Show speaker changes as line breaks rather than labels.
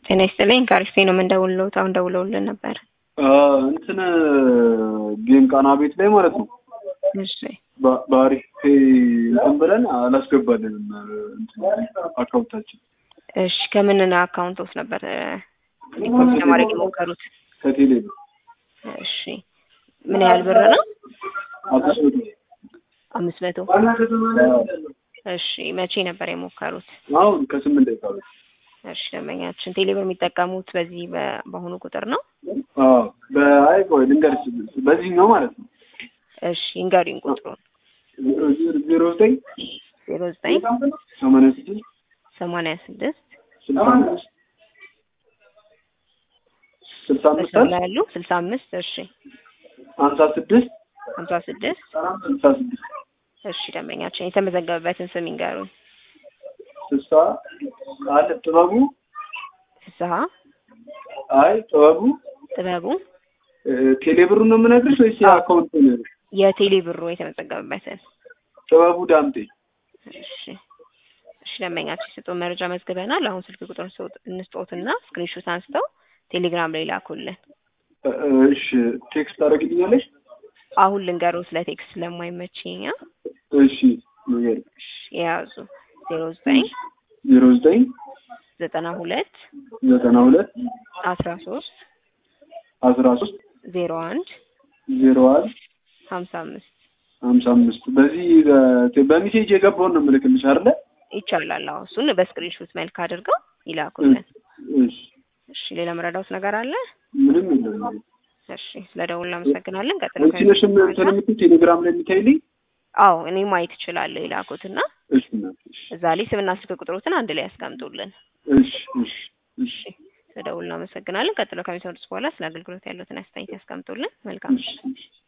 ጤና ይስጥልኝ ከአሪፍ ነው የምንደውልልዎት አሁን ደውለውልን ነበር።
እንትን ጌም ቃና ቤት ላይ ማለት ነው
እሺ
በ- በአሪፍ ፔ እንትን ብለን አላስገባልንም እንትን አካውንታችን
እሺ ከምን አካውንት ውስጥ ነበር ዲፖዚት ለማድረግ የሞከሩት?
ከቴሌ ነው
እሺ ምን ያህል ብር ነው?
አምስት መቶ
አምስት መቶ እሺ መቼ ነበር የሞከሩት?
አሁን ከስምንት ደቂቃ በፊት
እሺ ደንበኛችን ቴሌብር የሚጠቀሙት በዚህ በ- በአሁኑ ቁጥር ነው?
አዎ በአይ ቆይ ልንገርሽ በዚህኛው ማለት ነው
እሺ ይንገሩኝ ቁጥሩን።
ዜሮ ዘጠኝ
ዜሮ ዘጠኝ
ሰማንያ ስድስት
ሰማንያ ስድስት
ስልሳ አምስት ስልሳ አምስት
መስመር ላይ ያሉ ስልሳ አምስት እሺ
ሀምሳ ስድስት
ሀምሳ ስድስት
ስልሳ ስድስት
እሺ ደንበኛችን የተመዘገበበትን ስም ይንገሩኝ።
ስልሳ አለ ጥበቡ
ፍስሀ
አይ ጥበቡ
ጥበቡ
ቴሌ ብሩን ነው የምነግርሽ ወይስ የአካውንት ነው?
የቴሌ ብሩ የተመዘገበበትን
ጥበቡ ዳምጤ
እሺ እሺ ደንበኛችን የሰጡን መረጃ መዝግበናል። አሁን ስልክ ቁጥር እንስጦትና ስክሪንሾት አንስተው ቴሌግራም ላይ ላኩልን።
እሺ ቴክስት ታደርግልኛለሽ?
አሁን ልንገረው ስለ ቴክስት ስለማይመችኛ
እሺ ንገሪ።
እሺ የያዙ ዜሮ ዘጠኝ
ዜሮ ዘጠኝ
ዘጠና ሁለት
ዘጠና ሁለት
አስራ ሶስት
አስራ ሶስት
ዜሮ አንድ
ዜሮ አንድ
ሀምሳ አምስት
ሀምሳ አምስት በዚህ በሜሴጅ የገባውን ነው የምልክልሽ አይደለ?
ይቻላል። አዎ እሱን በስክሪንሾት መልክ አድርገው ይላኩልን።
እሺ
እሺ ሌላ መረዳት ነገር አለ?
ምንም የለም።
እሺ ስለ ደውል እናመሰግናለን። ቀጥሎ
አንቺ ነሽ እንትን የምትይው ቴሌግራም ላይ የምታይልኝ?
አዎ እኔ ማየት እችላለሁ የላኩትና
እሺ እናት፣ እሺ
እዛ ላይ ስምና ስልክ ቁጥሮትን አንድ ላይ ያስቀምጡልን።
እሺ እሺ እሺ
እሺ ስለ ደውል እናመሰግናለን። ቀጥሎ ከሚሰሩት በኋላ ስለ አገልግሎት ያሉትን አስተያየት ያስቀምጡልን። መልካም
እሺ እሺ